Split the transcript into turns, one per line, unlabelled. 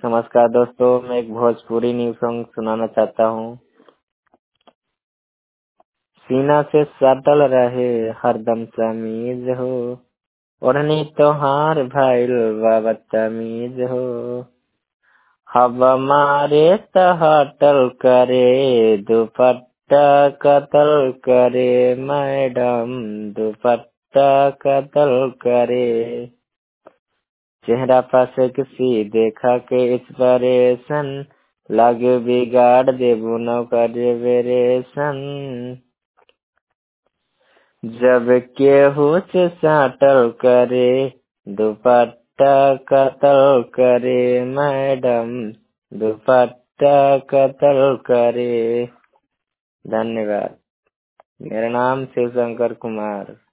नमस्कार दोस्तों मैं एक भोजपुरी न्यू सॉन्ग सुनाना चाहता हूँ सीना से सटल रहे हरदम समीज हो ओढ़नी तोहार भइल बा बदतमीज हो हवा मारे त हटल करे दुपट्टा कतल करे मैडम दुपट्टा कतल करे चेहरा पर से किसी देखा के इंस्पिरेशन लागे बिगाड़ देबू नौकर वेरेशन जब केहू से साटल करे दुपट्टा कतल करे मैडम दुपट्टा कतल करे धन्यवाद मेरा नाम शिव शंकर कुमार